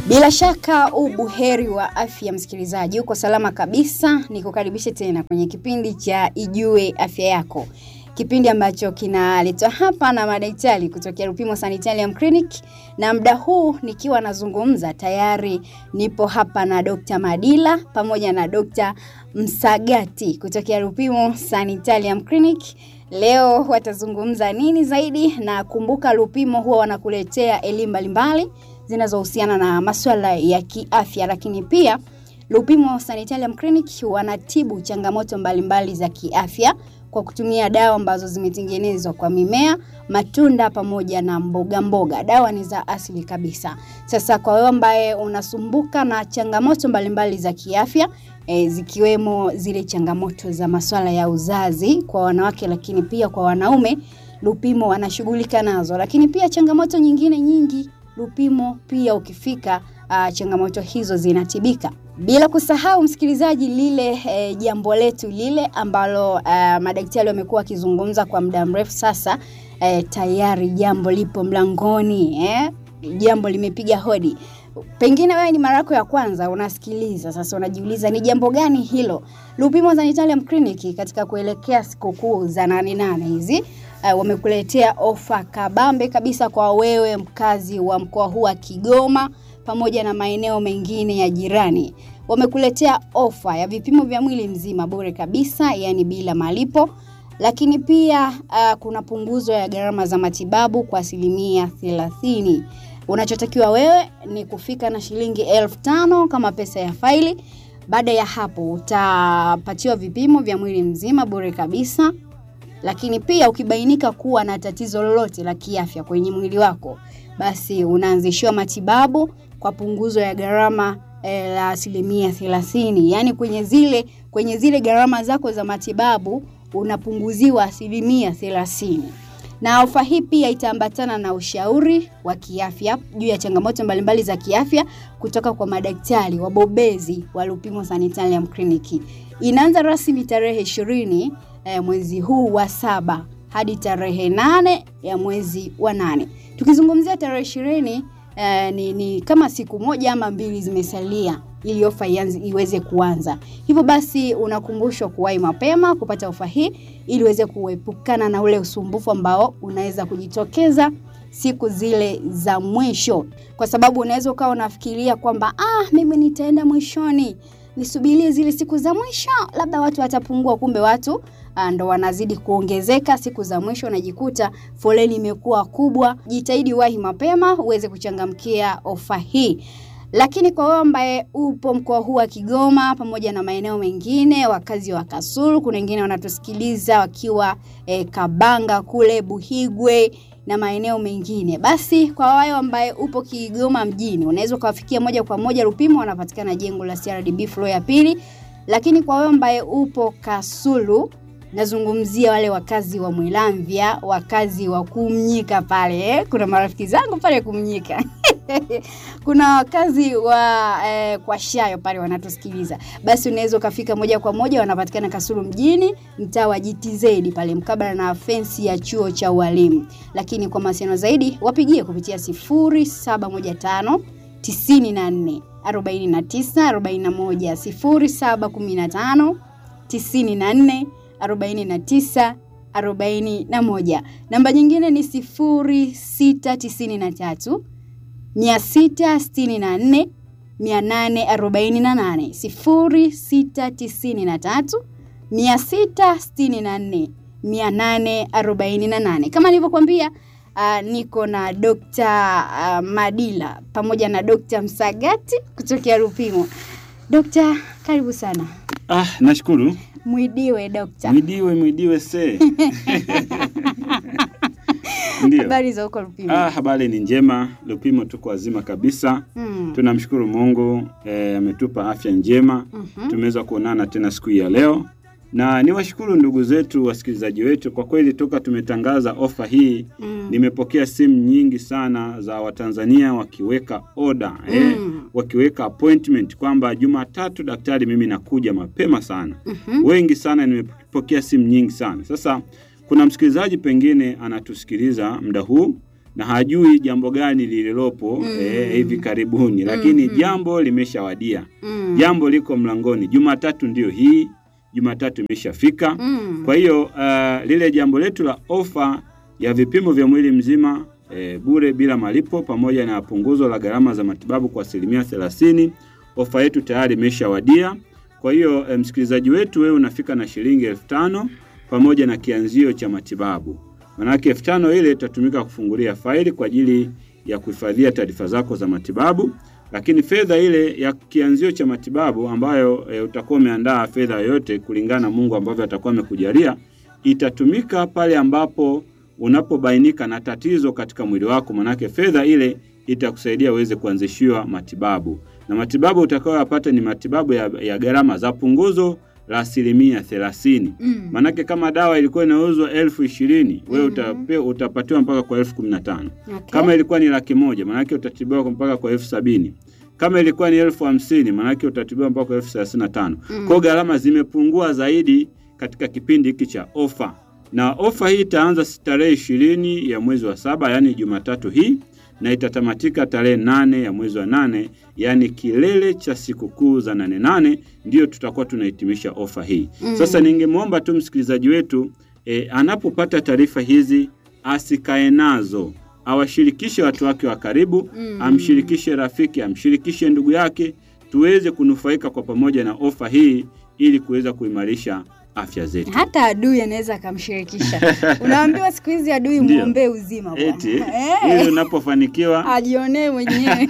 Bila shaka ubuheri wa afya msikilizaji, uko salama kabisa. Nikukaribishe tena kwenye kipindi cha Ijue Afya Yako, kipindi ambacho kinaletwa hapa na madaktari kutokea Rupimo Sanitarium Clinic, na muda huu nikiwa nazungumza tayari nipo hapa na Dr. Madila pamoja na Dr. Msagati kutokea Rupimo Sanitarium Clinic. Leo watazungumza nini zaidi, na kumbuka Lupimo huwa wanakuletea elimu mbalimbali zinazohusiana na masuala ya kiafya, lakini pia Lupimo Sanitarium Clinic wanatibu changamoto mbalimbali za kiafya kwa kutumia dawa ambazo zimetengenezwa kwa mimea, matunda pamoja na mboga mboga. Dawa ni za asili kabisa. Sasa kwa wewe ambaye unasumbuka na changamoto mbalimbali za kiafya e, zikiwemo zile changamoto za masuala ya uzazi kwa wanawake, lakini pia kwa wanaume, Lupimo wanashughulika nazo, lakini pia changamoto nyingine nyingi Lupimo pia ukifika, uh, changamoto hizo zinatibika. Bila kusahau msikilizaji, lile eh, jambo letu lile ambalo uh, madaktari wamekuwa wakizungumza kwa muda mrefu sasa, eh, tayari jambo lipo mlangoni eh? Jambo limepiga hodi. Pengine wewe ni mara yako ya kwanza unasikiliza, sasa unajiuliza ni jambo gani hilo? Lupimo Sanitarium Clinic katika kuelekea sikukuu za nane nane hizi uh, wamekuletea ofa kabambe kabisa kwa wewe mkazi wa mkoa huu wa Kigoma pamoja na maeneo mengine ya jirani. Wamekuletea ofa ya vipimo vya mwili mzima bure kabisa, yani bila malipo, lakini pia uh, kuna punguzo ya gharama za matibabu kwa asilimia thelathini. Unachotakiwa wewe ni kufika na shilingi elfu tano kama pesa ya faili. Baada ya hapo utapatiwa vipimo vya mwili mzima bure kabisa lakini pia ukibainika kuwa na tatizo lolote la kiafya kwenye mwili wako, basi unaanzishiwa matibabu kwa punguzo ya gharama e, la asilimia thelathini. Yaani kwenye zile kwenye zile gharama zako za matibabu unapunguziwa asilimia thelathini. Na ofa hii pia itaambatana na ushauri wa kiafya juu ya changamoto mbalimbali za kiafya kutoka kwa madaktari wabobezi wa Lupimo Sanitarium Clinic. Inaanza rasmi tarehe ishirini eh, mwezi huu wa saba hadi tarehe nane ya mwezi wa nane. Tukizungumzia tarehe ishirini eh, ni, ni kama siku moja ama mbili zimesalia ili ofa ianze iweze kuanza. Hivyo basi unakumbushwa kuwahi mapema kupata ofa hii ili uweze kuepukana na ule usumbufu ambao unaweza kujitokeza siku zile za mwisho, kwa sababu unaweza ukawa unafikiria kwamba ah, mimi nitaenda mwishoni nisubirie zile siku za mwisho, labda watu watapungua. Kumbe watu ndo wanazidi kuongezeka siku za mwisho, unajikuta foleni imekuwa kubwa. Jitahidi wahi mapema uweze kuchangamkia ofa hii. Lakini kwa wewe ambaye upo mkoa huu wa Kigoma pamoja na maeneo mengine, wakazi wa Kasulu, kuna wengine wanatusikiliza wakiwa eh, Kabanga kule Buhigwe na maeneo mengine. Basi kwa wao ambaye upo Kigoma mjini, unaweza ukawafikia moja kwa moja Lupimo, wanapatikana jengo la CRDB floor ya pili. Lakini kwa wewe ambaye upo Kasulu, nazungumzia wale wakazi wa Mwilamvya, wakazi wa Kumnyika pale eh? Kuna marafiki zangu pale Kumnyika kuna wakazi wa eh, kwa Shayo pale wanatusikiliza, basi unaweza ukafika moja kwa moja, wanapatikana Kasulu mjini, mtaa wa GTZ pale mkabala na fensi ya chuo cha ualimu. Lakini kwa mawasiliano zaidi wapigie kupitia 0715 94 49 41 0715 94 49 41. Namba nyingine ni 0693 664 848 0693 664 848. Kama nilivyokuambia, uh, niko na Dr. uh, Madila pamoja na Dr. Msagati kutokea Lupimo. Dokta, karibu sana. Ah, nashukuru. Mwidiwe dokta. Mwidiwe, mwidiwe se. Ndio. Habari za huko Lupimo? Ah, habari ni njema. Lupimo tuko wazima kabisa. Mm. Tunamshukuru Mungu eh, ametupa afya njema. Mhm. Tumeweza kuonana tena siku hii ya leo, na niwashukuru ndugu zetu wasikilizaji wetu. Kwa kweli toka tumetangaza ofa hii Mm. nimepokea simu nyingi sana za Watanzania wakiweka oda eh, Mm. wakiweka appointment kwamba Jumatatu daktari, mimi nakuja mapema sana. Mhm. Wengi sana, nimepokea simu nyingi sana. Sasa kuna msikilizaji pengine anatusikiliza muda huu na hajui jambo gani lililopo Mm. eh, hivi karibuni, lakini Mhm. jambo limeshawadia, Mm. jambo liko mlangoni. Jumatatu ndio hii, Jumatatu imeshafika. Mm. Kwa hiyo uh, lile jambo letu la ofa ya vipimo vya mwili mzima e, bure bila malipo pamoja na punguzo la gharama za matibabu kwa asilimia thelathini, ofa yetu tayari imeshawadia. Kwa hiyo e, msikilizaji wetu, wewe unafika na shilingi elfu tano pamoja na kianzio cha matibabu. Manake elfu tano ile itatumika kufungulia faili kwa ajili ya kuhifadhia taarifa zako za matibabu, lakini fedha ile ya kianzio cha matibabu ambayo e, utakuwa umeandaa fedha yoyote kulingana na Mungu ambavyo atakuwa amekujalia itatumika pale ambapo unapobainika na tatizo katika mwili wako, manake fedha ile itakusaidia uweze kuanzishiwa matibabu, na matibabu utakayoyapata ni matibabu ya, ya gharama za punguzo la asilimia thelathini. Mm. Manake kama dawa ilikuwa inauzwa elfu ishirini wewe Mhm. utape, utapatiwa mpaka kwa elfu kumi na tano. Okay. Kama ilikuwa ni laki moja manake utatibiwa kwa mpaka kwa elfu sabini. Kama ilikuwa ni elfu hamsini manake utatibiwa mpaka kwa elfu thelathini na tano. Mm. Kwa hiyo gharama zimepungua zaidi katika kipindi hiki cha ofa, na ofa hii itaanza tarehe ishirini ya mwezi wa saba, yaani Jumatatu hii na itatamatika tarehe nane ya mwezi wa nane, yaani kilele cha sikukuu za nane nane, ndiyo tutakuwa tunahitimisha ofa hii. Mm. Sasa ningemwomba tu msikilizaji wetu e, anapopata taarifa hizi asikae nazo, awashirikishe watu wake wa karibu Mm. amshirikishe rafiki, amshirikishe ndugu yake, tuweze kunufaika kwa pamoja na ofa hii ili kuweza kuimarisha afya zetu. hata adui anaweza akamshirikisha. Unaambiwa siku hizi adui Ndio. muombee uzima bwana. Eti Eh, ili unapofanikiwa ajionee mwenyewe.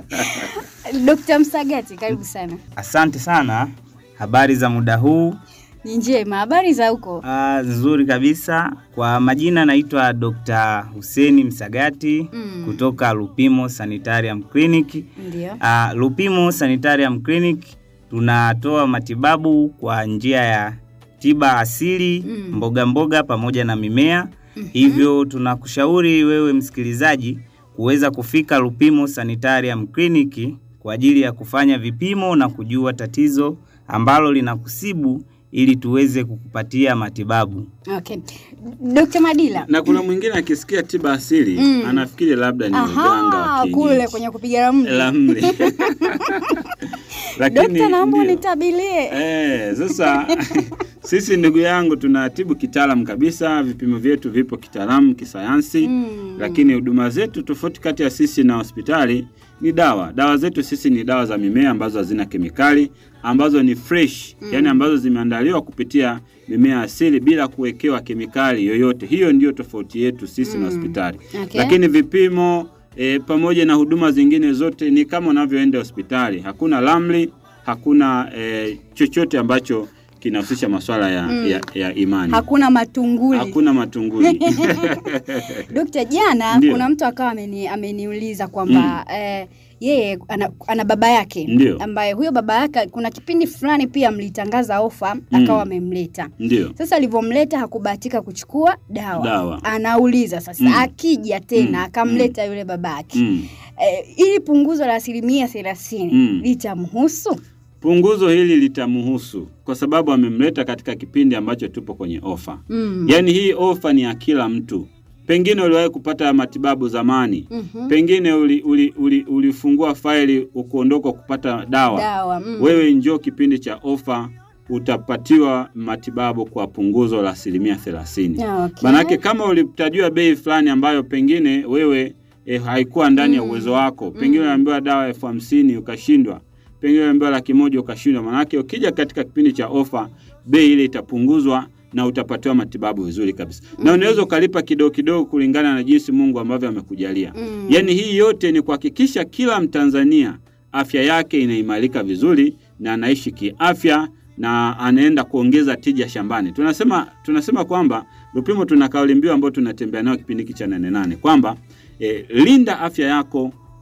Dr. Msagati, karibu sana. Asante sana. Habari za muda huu? Ni njema, habari za huko? Ah, nzuri kabisa. Kwa majina naitwa Dr. Huseni Msagati Mm. kutoka Lupimo Sanitarium Clinic. Ndio. Ah, Lupimo Sanitarium Clinic tunatoa matibabu kwa njia ya tiba asili, Mm. mboga mboga pamoja na mimea. Mhm. Hivyo tunakushauri wewe msikilizaji kuweza kufika Lupimo Sanitarium Clinic kwa ajili ya kufanya vipimo na kujua tatizo ambalo linakusibu ili tuweze kukupatia matibabu. Okay. Dr. Madila. na kuna mwingine akisikia tiba asili Mm. anafikiri labda ni uganga wa Aha, kienyeji. kule kwenye kupiga ramli. Ramli. Dokta, naomba ndio. unitabilie. Eh, sasa sisi ndugu yangu tunatibu kitaalamu kabisa, vipimo vyetu vipo kitaalamu kisayansi Mm. lakini huduma zetu tofauti kati ya sisi na hospitali ni dawa. Dawa zetu sisi ni dawa za mimea ambazo hazina kemikali, ambazo ni fresh, Mm. yani ambazo zimeandaliwa kupitia mimea asili bila kuwekewa kemikali yoyote. Hiyo ndiyo tofauti yetu sisi na Mm. hospitali. Okay. Lakini vipimo e, pamoja na huduma zingine zote ni kama unavyoenda hospitali. Hakuna lamli, hakuna e, chochote ambacho kinahusisha masuala ya, Mm. ya, ya imani. Hakuna matunguli. Hakuna matunguli. Dokta, jana Ndio. kuna mtu akawa ameni, ameniuliza kwamba eh, yeye ana, ana baba yake Ndio. ambaye huyo baba yake kuna kipindi fulani pia mlitangaza ofa akawa amemleta. Ndio. Sasa alivyomleta hakubahatika kuchukua dawa. Dawa. Anauliza sasa Mm. akija tena Mm. akamleta yule babake Mm. eh, ili punguzo la asilimia thelathini Mm. litamhusu? Punguzo hili litamhusu kwa sababu amemleta katika kipindi ambacho tupo kwenye ofa. Mm. Yaani hii ofa ni ya kila mtu. Pengine uliwahi kupata matibabu zamani, Mhm. pengine uli, uli, uli, ulifungua faili ukuondoka kupata dawa. Dawa. Mm. Wewe njoo kipindi cha ofa, utapatiwa matibabu kwa punguzo la asilimia thelathini. Okay. Manake kama ulitajiwa bei fulani ambayo pengine wewe e, haikuwa ndani ya Mm. uwezo wako, pengine Mm. unaambiwa dawa elfu hamsini ukashindwa, pengine unaambiwa laki moja ukashindwa. Manake ukija katika kipindi cha ofa, bei ile itapunguzwa na utapatiwa matibabu vizuri kabisa, na Mm. unaweza ukalipa kidogo kidogo kulingana na jinsi Mungu ambavyo amekujalia. Mm. Yaani hii yote ni kuhakikisha kila Mtanzania afya yake inaimarika vizuri na anaishi kiafya na anaenda kuongeza tija shambani. Tunasema tunasema kwamba Lupimo tuna kauli mbiu ambayo tunatembea nayo kipindi hiki cha nane nane kwamba e, linda afya yako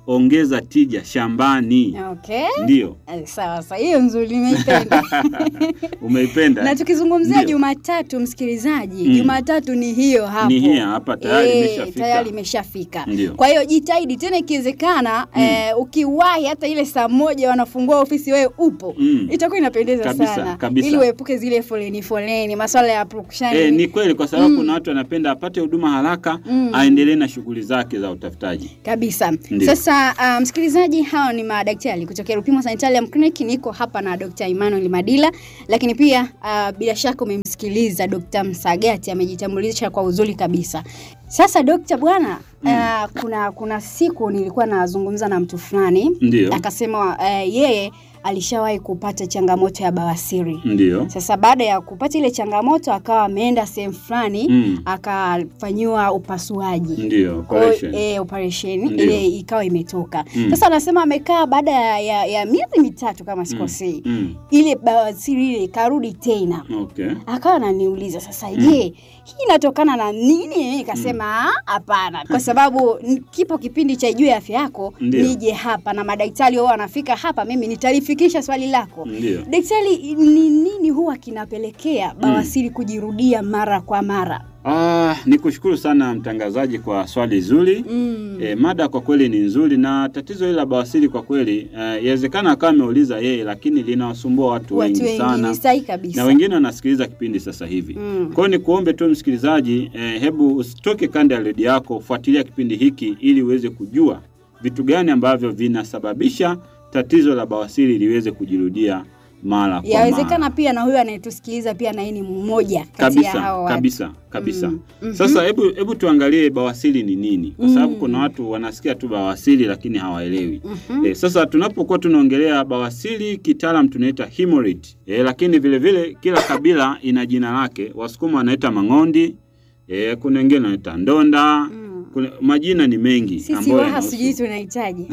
ongeza tija shambani. Okay. Ndio, Eh, Sawa sawa, hiyo nzuri nimeipenda. umeipenda? na tukizungumzia Ndio. Jumatatu, msikilizaji, Mm. Jumatatu ni hiyo hapo, Ni hii hapa, tayari Eh, imeshafika. tayari imeshafika. Ndio. Kwa hiyo jitahidi tena, ikiwezekana eh, ukiwahi hata ile saa moja wanafungua ofisi, wewe upo Mm. itakuwa inapendeza Kabisa, sana, kabisa. ili uepuke zile foleni foleni, masuala ya purukushani. E, ni kweli kwa sababu Mm. kuna watu wanapenda apate huduma haraka Mm. aendelee na shughuli zake za utafutaji. kabisa. Ndio. Sasa uh, msikilizaji, hao ni madaktari kutokea Rupimo Sanitarium Clinic. Niko hapa na Dr. Emmanuel Madila, lakini pia uh, bila shaka umemsikiliza Dr. Msagati amejitambulisha kwa uzuri kabisa. Sasa Dr. bwana uh, kuna kuna siku nilikuwa nazungumza na mtu fulani Ndio, akasema uh, yeye alishawahi kupata changamoto ya bawasiri. ndio. Sasa baada ya kupata ile changamoto akawa ameenda sehemu fulani Mm. akafanyiwa upasuaji Ndio, Kwa hiyo, operation. eh, operation Ndio. ile ikawa imetoka. Mm. Sasa anasema amekaa baada ya, ya, ya miezi mitatu kama sikosei, Mm. ile bawasiri ile ikarudi tena. Okay. Akawa ananiuliza sasa, je, hii inatokana na nini? Nikasema "Ah, hapana, kwa sababu n- kipo kipindi cha Ijue Afya Yako, Ndio. nije hapa na madaktari wao wanafika hapa, mimi nitalifikisha swali lako. Ndio. Daktari, ni nini huwa kinapelekea bawasiri kujirudia mara kwa mara? Ah, nikushukuru sana mtangazaji kwa swali zuri. Mm. E, mada kwa kweli ni nzuri na tatizo hili la bawasiri kwa kweli eh, yawezekana akawa ameuliza yeye, lakini linawasumbua watu, Watu wengi wengi sana ni sahihi kabisa. na wengine wanasikiliza kipindi sasa hivi. Mm. Kwa hiyo ni kuombe tu msikilizaji, eh, hebu usitoke kanda ya redio yako, fuatilia kipindi hiki ili uweze kujua vitu gani ambavyo vinasababisha tatizo la bawasiri liweze kujirudia mara kwa Yawezekana mara. pia na huyu anayetusikiliza pia na yeye ni mmoja kati ya hao kabisa watu. kabisa kabisa. Mm. Mhm. Sasa hebu hebu tuangalie bawasiri ni nini, kwa sababu Mm. kuna watu wanasikia tu bawasiri lakini hawaelewi. Mhm. E, sasa tunapokuwa tunaongelea bawasiri kitaalam tunaita hemorrhoid. E, lakini vile vile kila kabila ina jina lake. Wasukuma wanaita mang'ondi, e, kuna wengine wanaita ndonda. Mm. Kuna majina ni mengi Sisi ambayo waha yanahusu- sijui tunahitaji.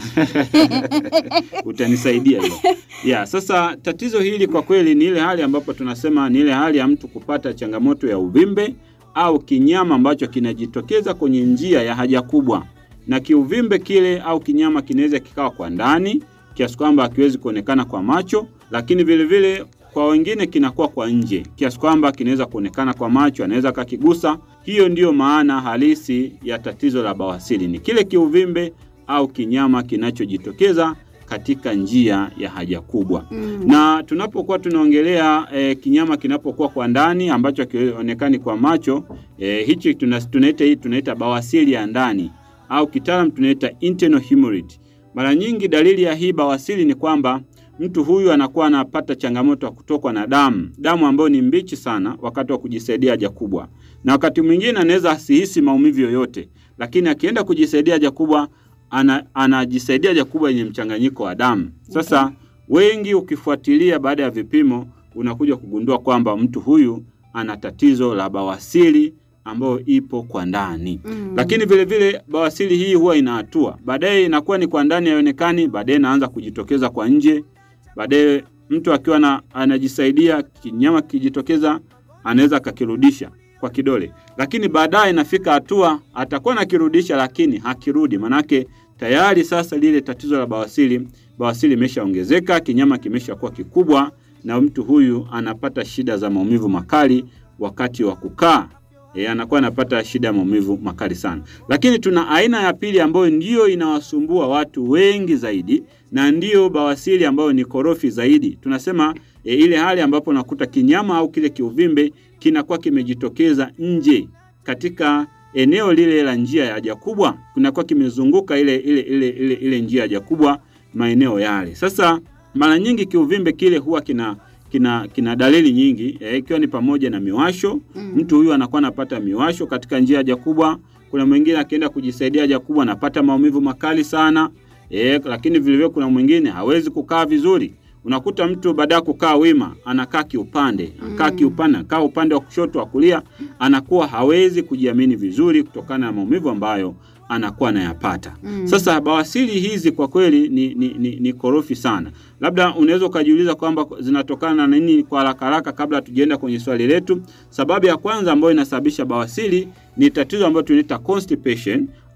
utanisaidia hiyo. Ya, sasa tatizo hili kwa kweli ni ile hali ambapo tunasema ni ile hali ya mtu kupata changamoto ya uvimbe au kinyama ambacho kinajitokeza kwenye njia ya haja kubwa, na kiuvimbe kile au kinyama kinaweza kikawa kwa ndani kiasi kwamba hakiwezi kuonekana kwa macho, lakini vile vile kwa wengine kinakuwa kwa nje kiasi kwamba kinaweza kuonekana kwa macho, anaweza kakigusa. Hiyo ndiyo maana halisi ya tatizo la bawasiri, ni kile kiuvimbe au kinyama kinachojitokeza katika njia ya haja kubwa. Mm. Na tunapokuwa tunaongelea e, kinyama kinapokuwa kwa ndani ambacho hakionekani kwa macho e, hichi tuna- tunaita hii tunaita bawasiri ya ndani au kitaalam tunaita internal hemorrhoid. Mara nyingi dalili ya hii bawasiri ni kwamba mtu huyu anakuwa anapata changamoto ya kutokwa na damu, damu ambayo ni mbichi sana wakati wa kujisaidia haja kubwa, na wakati mwingine anaweza asihisi maumivu yoyote, lakini akienda kujisaidia haja kubwa ana, anajisaidia haja kubwa yenye mchanganyiko wa damu. Sasa wengi ukifuatilia baada ya vipimo unakuja kugundua kwamba mtu huyu ana tatizo la bawasiri ambayo ipo kwa ndani. Mm. Lakini vile vile bawasiri hii huwa ina hatua, baadaye inakuwa ni kwa ndani haionekani, baadaye inaanza kujitokeza kwa nje. Baadaye mtu akiwa na, anajisaidia kinyama kijitokeza, anaweza akakirudisha kwa kidole, lakini baadaye inafika hatua atakuwa nakirudisha, lakini hakirudi, manake tayari sasa lile tatizo la bawasiri, bawasiri imeshaongezeka, kinyama kimeshakuwa kikubwa, na mtu huyu anapata shida za maumivu makali wakati wa kukaa e, anakuwa anapata shida ya maumivu makali sana. Lakini tuna aina ya pili ambayo ndiyo inawasumbua watu wengi zaidi na ndiyo bawasiri ambayo ni korofi zaidi. Tunasema e, ile hali ambapo unakuta kinyama au kile kiuvimbe kinakuwa kimejitokeza nje katika eneo lile la njia ya haja kubwa, kunakuwa kimezunguka ile ile ile ile, ile njia ya haja kubwa maeneo yale. Sasa mara nyingi kiuvimbe kile huwa kina kina kina dalili nyingi eh, ikiwa ni pamoja na miwasho. Mm. Mtu huyu anakuwa anapata miwasho katika njia ya haja kubwa. Kuna mwingine akienda kujisaidia haja kubwa anapata maumivu makali sana eh, lakini vile vile kuna mwingine hawezi kukaa vizuri. Unakuta mtu baada ya kukaa wima anakaa kiupande, anakaa Mm. kiupande, anakaa upande wa kushoto wa kulia, anakuwa hawezi kujiamini vizuri kutokana na maumivu ambayo anakuwa anayapata. Mm. Sasa bawasiri hizi kwa kweli ni, ni, ni, ni korofi sana. Labda unaweza ukajiuliza kwamba zinatokana na nini kwa haraka haraka, kabla hatujaenda kwenye swali letu. Sababu ya kwanza ambayo inasababisha bawasiri ni tatizo ambalo tunaita constipation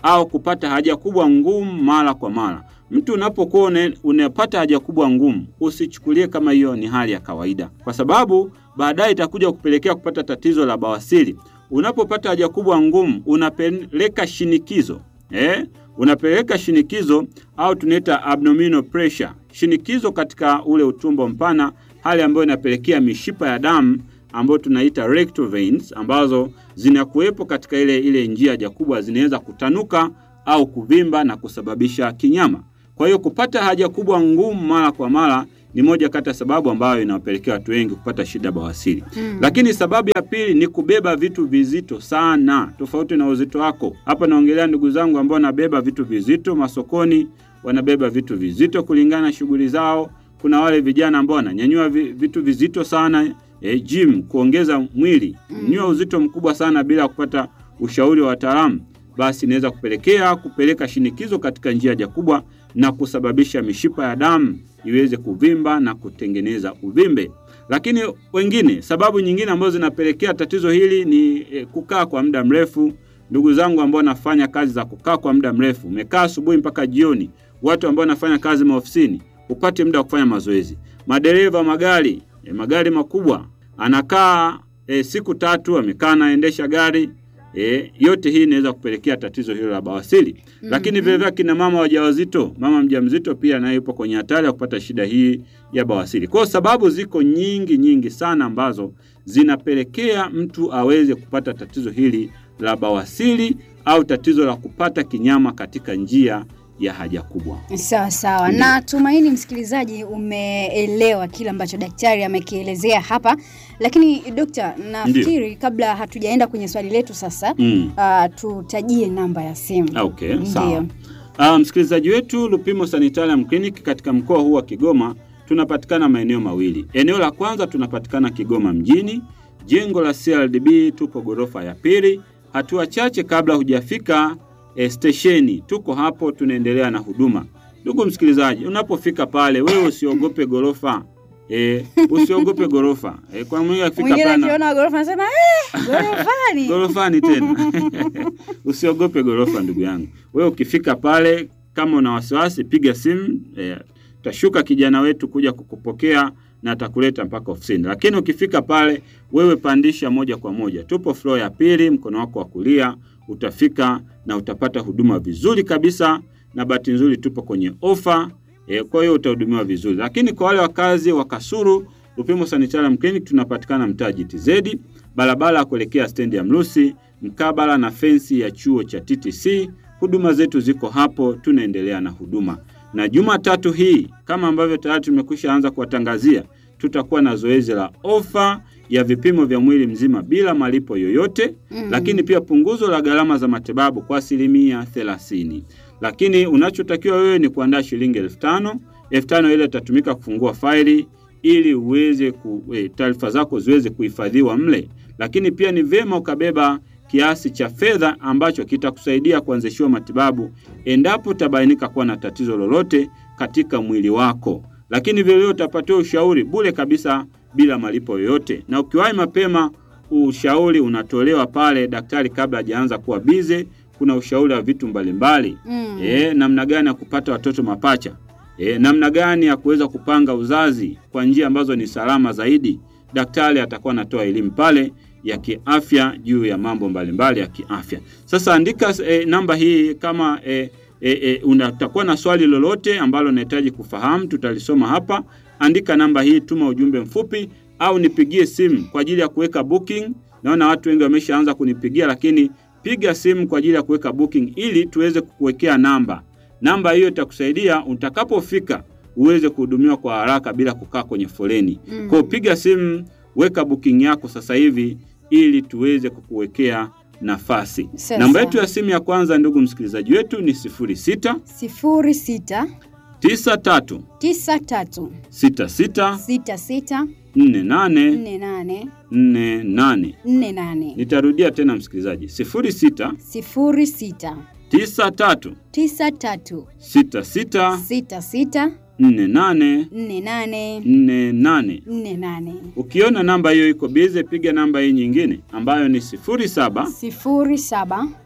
au kupata haja kubwa ngumu mara kwa mara. Mtu unapokuwa una- unapata haja kubwa ngumu, usichukulie kama hiyo ni hali ya kawaida, kwa sababu baadaye itakuja kupelekea kupata tatizo la bawasiri. Unapopata haja kubwa ngumu, unapeleka shinikizo eh? unapeleka shinikizo au tunaita abdominal pressure, shinikizo katika ule utumbo mpana, hali ambayo inapelekea mishipa ya damu ambayo tunaita rectal veins ambazo zinakuwepo katika ile ile njia haja kubwa zinaweza kutanuka au kuvimba na kusababisha kinyama. Kwa hiyo kupata haja kubwa ngumu mara kwa mara ni moja kati ya sababu ambayo inawapelekea watu wengi kupata shida bawasiri. Mm. Lakini sababu ya pili ni kubeba vitu vizito sana, tofauti na uzito wako. Hapa naongelea ndugu zangu ambao wanabeba vitu vizito masokoni, wanabeba vitu vizito kulingana na shughuli zao. Kuna wale vijana ambao wananyanyua vi- vitu vizito sana e, gym kuongeza mwili, Mm. nyanyua uzito mkubwa sana bila kupata ushauri wa wataalamu, basi inaweza kupelekea kupeleka shinikizo katika njia haja kubwa na kusababisha mishipa ya damu iweze kuvimba na kutengeneza uvimbe. Lakini wengine, sababu nyingine ambazo zinapelekea tatizo hili ni e, kukaa kwa muda mrefu. Ndugu zangu ambao wanafanya kazi za kukaa kwa muda mrefu, umekaa asubuhi mpaka jioni, watu ambao wanafanya kazi maofisini, upate muda wa kufanya mazoezi. Madereva magari, e, magari makubwa, anakaa e, siku tatu amekaa anaendesha gari e, yote hii inaweza kupelekea tatizo hilo la bawasiri. Lakini Mhm. vile vile kina mama wajawazito, mama mjamzito pia naye yupo kwenye hatari ya kupata shida hii ya bawasiri. Kwa hiyo sababu ziko nyingi nyingi sana ambazo zinapelekea mtu aweze kupata tatizo hili la bawasiri au tatizo la kupata kinyama katika njia ya haja kubwa. Sawa sawa, Ndiyo. na tumaini msikilizaji umeelewa kile ambacho daktari amekielezea hapa. Lakini dokta, nafikiri kabla hatujaenda kwenye swali letu sasa, Mm. uh, tutajie namba ya simu. Okay, Ndiyo. sawa. Uh, msikilizaji wetu Lupimo Sanitarium Clinic katika mkoa huu wa Kigoma tunapatikana maeneo mawili. Eneo la kwanza tunapatikana Kigoma mjini, jengo la CRDB, tupo ghorofa ya pili, hatua chache kabla hujafika eh, stesheni. Tuko hapo tunaendelea na huduma. Ndugu msikilizaji, unapofika pale wewe usiogope ghorofa. Eh, usiogope ghorofa. Eh, kwa mwingine akifika Mwingine pale na- akiona ghorofa anasema eh, ghorofani. gorofani tena usiogope gorofa ndugu yangu wewe ukifika pale kama una wasiwasi piga simu eh, tashuka kijana wetu kuja kukupokea na atakuleta mpaka ofisini lakini ukifika pale wewe pandisha moja kwa moja tupo floor ya pili mkono wako wa kulia utafika na utapata huduma vizuri kabisa na bahati nzuri tupo kwenye ofa eh, kwa hiyo utahudumiwa vizuri lakini kwa wale wakazi wa kasuru Lupimo Sanitarium Clinic tunapatikana mtaa GTZ barabara ya kuelekea stendi ya Mrusi mkabala na fensi ya chuo cha TTC. Huduma zetu ziko hapo, tunaendelea na huduma. Na Jumatatu hii kama ambavyo tayari tumekwisha anza kuwatangazia, tutakuwa na zoezi la ofa ya vipimo vya mwili mzima bila malipo yoyote Mm. lakini pia punguzo la gharama za matibabu kwa asilimia thelathini. Lakini unachotakiwa wewe ni kuandaa shilingi elfu tano. Elfu tano ile itatumika kufungua faili ili uweze ku, e, taarifa zako ziweze kuhifadhiwa mle, lakini pia ni vyema ukabeba kiasi cha fedha ambacho kitakusaidia kuanzishiwa matibabu endapo utabainika kuwa na tatizo lolote katika mwili wako. Lakini vilevile utapatiwa ushauri bure kabisa bila malipo yoyote, na ukiwahi mapema ushauri unatolewa pale daktari kabla hajaanza kuwa bize. Kuna ushauri wa vitu mbalimbali Mm. e, namna gani ya kupata watoto mapacha e, namna gani ya kuweza kupanga uzazi kwa njia ambazo ni salama zaidi. Daktari atakuwa anatoa elimu pale ya kiafya juu ya mambo mbalimbali ya kiafya. Sasa andika e, namba hii kama e, e, e, unatakuwa na swali lolote ambalo unahitaji kufahamu, tutalisoma hapa. Andika namba hii, tuma ujumbe mfupi au nipigie simu kwa ajili ya kuweka booking. Naona watu wengi wameshaanza kunipigia, lakini piga simu kwa ajili ya kuweka booking ili tuweze kukuwekea namba. Namba hiyo itakusaidia utakapofika uweze kuhudumiwa kwa haraka bila kukaa kwenye foleni. Mm. Kwa hiyo piga simu, weka booking yako sasa hivi ili tuweze kukuwekea nafasi. Sawa, Namba sawa. yetu ya simu ya kwanza, ndugu msikilizaji wetu, ni 06 sifuri sita 93 tisa tatu 66 sita sita 48 nne nane 48. nne nane Nitarudia tena msikilizaji, 06 sifuri sita 93 tisa tatu 66 sita sita 48 nne nane 48. nne nane Ukiona namba hiyo iko bize, piga namba hii nyingine ambayo ni 07 sifuri saba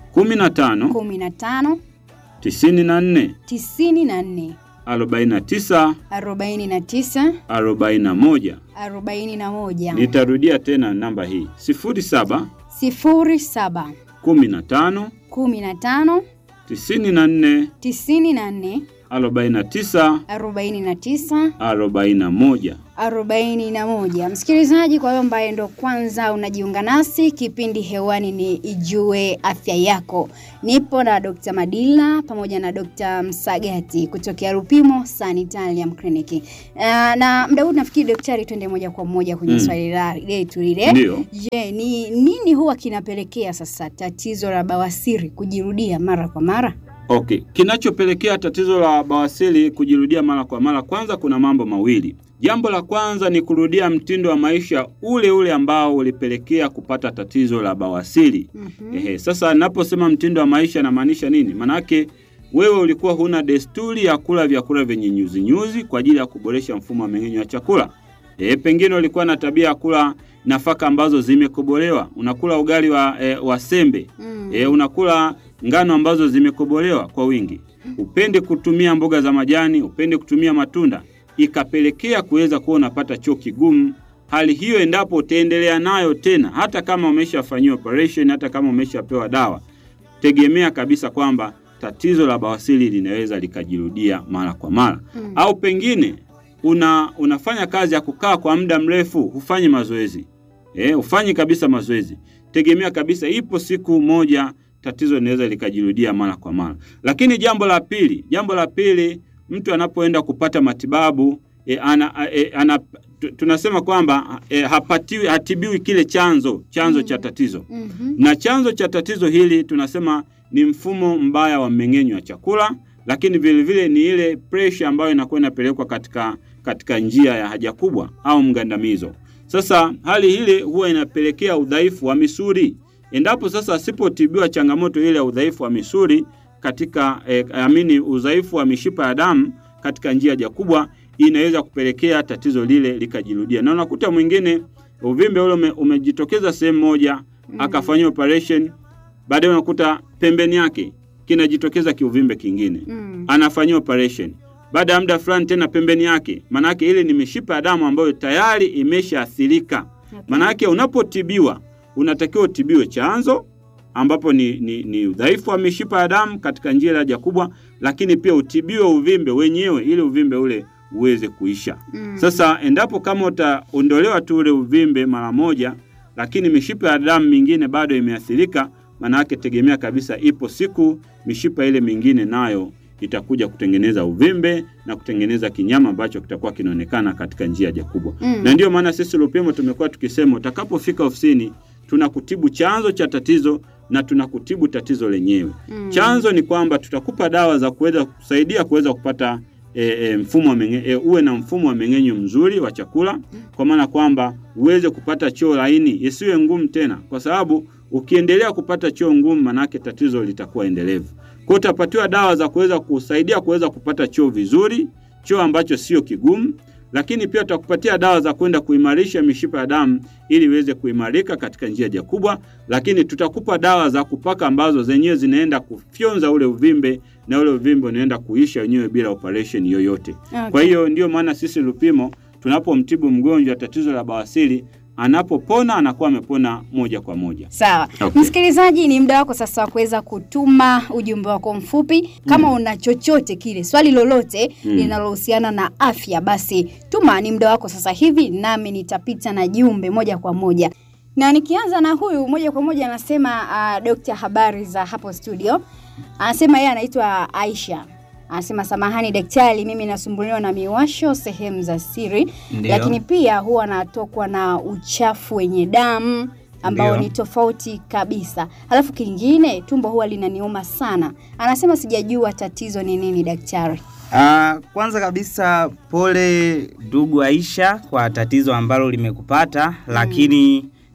kumi na tano kumi na tano tisini na nne tisini na nne arobaini na tisa arobaini na tisa arobaini na moja. arobaini na moja Nitarudia tena namba hii sifuri saba sifuri saba kumi na tano kumi na tano tisini na nne tisini na nne arobaini na tisa arobaini na tisa arobaini na moja. arobaini na moja. Msikilizaji, kwa hiyo ambaye ndo kwanza unajiunga nasi, kipindi hewani ni Ijue Afya Yako. Nipo na Dr. Madila pamoja na Dr. Msagati kutokea Lupimo Sanitarium Clinic. Uh, na mda huu nafikiri daktari, twende moja kwa moja kwenye Mm. swali la- letu lile. Ndiyo. Je, ni nini huwa kinapelekea sasa tatizo la bawasiri kujirudia mara kwa mara? Okay, kinachopelekea tatizo la bawasiri kujirudia mara kwa mara, kwanza kuna mambo mawili. Jambo la kwanza ni kurudia mtindo wa maisha ule ule ambao ulipelekea kupata tatizo la bawasiri. Mhm. Ehe, sasa naposema mtindo wa maisha namaanisha nini? Manake wewe ulikuwa huna desturi ya kula vyakula vyenye nyuzi nyuzi kwa ajili ya kuboresha mfumo wa mmeng'enyo wa chakula. E, pengine ulikuwa na tabia ya kula nafaka ambazo zimekobolewa. Unakula ugali wa, e, wa sembe Mm. e, unakula ngano ambazo zimekobolewa kwa wingi, upende kutumia mboga za majani, upende kutumia matunda, ikapelekea kuweza kuwa unapata choo kigumu. Hali hiyo endapo utaendelea nayo tena, hata kama umeshafanyiwa operation, hata kama umeshapewa dawa, tegemea kabisa kwamba tatizo la bawasiri linaweza likajirudia mara kwa mara Mm. au pengine una unafanya kazi ya kukaa kwa muda mrefu, hufanyi mazoezi eh, hufanyi kabisa mazoezi, tegemea kabisa, ipo siku moja tatizo linaweza likajirudia mara kwa mara. Lakini jambo la pili, jambo la pili, mtu anapoenda kupata matibabu e, ana, e, ana, tu- tunasema kwamba e, hapatiwi hatibiwi kile chanzo chanzo Mm. cha tatizo Mhm. na chanzo cha tatizo hili tunasema ni mfumo mbaya wa mmeng'enyo wa chakula, lakini vile vile ni ile pressure ambayo inakuwa inapelekwa katika, katika njia ya haja kubwa au mgandamizo. Sasa hali hili huwa inapelekea udhaifu wa misuli. Endapo sasa asipotibiwa changamoto ile ya udhaifu wa misuli katika eh, amini udhaifu wa mishipa ya damu katika njia ya haja kubwa, inaweza kupelekea tatizo lile likajirudia, na unakuta mwingine uvimbe ule ume, umejitokeza sehemu moja akafanyiwa operation, baadaye unakuta pembeni yake kinajitokeza kiuvimbe kingine, Mm. anafanyiwa operation. Baada ya muda fulani tena pembeni yake, manake ile ni mishipa ya damu ambayo tayari imeshaathirika. Okay. Manake unapotibiwa unatakiwa utibiwe chanzo ambapo ni, ni, ni udhaifu wa mishipa ya damu katika njia ya haja kubwa, lakini pia utibiwe uvimbe wenyewe ili uvimbe ule uweze kuisha. Mm. Sasa endapo kama utaondolewa tu ule uvimbe mara moja, lakini mishipa ya damu mingine bado imeathirika, maana yake tegemea kabisa, ipo siku mishipa ile mingine nayo itakuja kutengeneza uvimbe na kutengeneza kinyama ambacho kitakuwa kinaonekana katika njia ya haja kubwa. Mm. Na ndiyo maana sisi Lupimo tumekuwa tukisema utakapofika ofisini tunakutibu chanzo cha tatizo na tunakutibu tatizo lenyewe. Mm. Chanzo ni kwamba tutakupa dawa za kuweza kusaidia kuweza kupata e, e, mfumo wa menge, e, uwe na mfumo wa mmeng'enyo mzuri wa chakula, kwa maana kwamba uweze kupata choo laini isiwe ngumu tena, kwa sababu ukiendelea kupata choo ngumu, manake tatizo litakuwa endelevu. Kwa hiyo utapatiwa dawa za kuweza kusaidia kuweza kupata choo vizuri, choo ambacho sio kigumu, lakini pia tutakupatia dawa za kwenda kuimarisha mishipa ya damu ili iweze kuimarika katika njia haja kubwa, lakini tutakupa dawa za kupaka ambazo zenyewe zinaenda kufyonza ule uvimbe na ule uvimbe unaenda kuisha wenyewe bila operation yoyote. Okay. Kwa hiyo ndiyo maana sisi Lupimo tunapomtibu mgonjwa tatizo la bawasiri, anapopona anakuwa amepona moja kwa moja. Sawa. Okay. Msikilizaji, ni muda wako sasa wa kuweza kutuma ujumbe wako mfupi. Kama una chochote kile, swali lolote Mm. linalohusiana na afya, basi tuma, ni muda wako sasa hivi, nami nitapita na jumbe moja kwa moja. Na nikianza na huyu moja kwa moja anasema uh, Dr. habari za hapo studio. Anasema yeye anaitwa Aisha. Anasema samahani daktari, mimi nasumbuliwa na miwasho sehemu za siri, Ndiyo. lakini pia huwa natokwa na uchafu wenye damu ambao Ndiyo. ni tofauti kabisa. Alafu kingine tumbo huwa linaniuma sana. Anasema sijajua tatizo ni nini daktari. Ah, kwanza kabisa pole ndugu Aisha kwa tatizo ambalo limekupata, lakini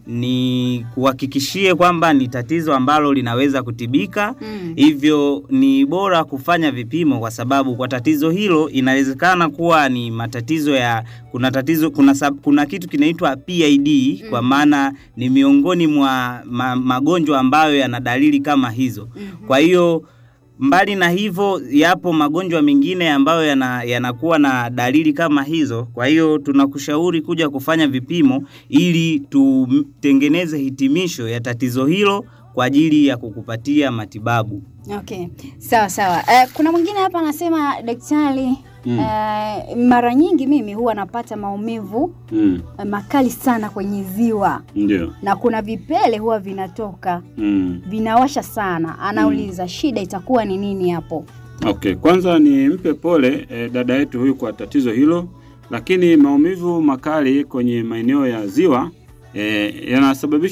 ni kuhakikishie kwamba ni tatizo ambalo linaweza kutibika. Mm. Hivyo ni bora kufanya vipimo, kwa sababu kwa tatizo hilo inawezekana kuwa ni matatizo ya kuna tatizo kuna, sab, kuna kitu kinaitwa PID kwa maana ni miongoni mwa ma, magonjwa ambayo yana dalili kama hizo. Mhm. Kwa hiyo mbali na hivyo, yapo magonjwa mengine ambayo yana- yanakuwa na dalili kama hizo. Kwa hiyo tunakushauri kuja kufanya vipimo ili tutengeneze hitimisho ya tatizo hilo kwa ajili ya kukupatia matibabu. Okay, sawa sawa. Eh, kuna mwingine hapa anasema daktari, Mm. eh, mara nyingi mimi huwa napata maumivu Mm. eh, makali sana kwenye ziwa Ndio. na kuna vipele huwa vinatoka Mm. vinawasha sana. Anauliza shida itakuwa ni nini hapo? Okay, kwanza ni mpe pole eh, dada yetu huyu kwa tatizo hilo, lakini maumivu makali kwenye maeneo ya ziwa eh, yanasababishwa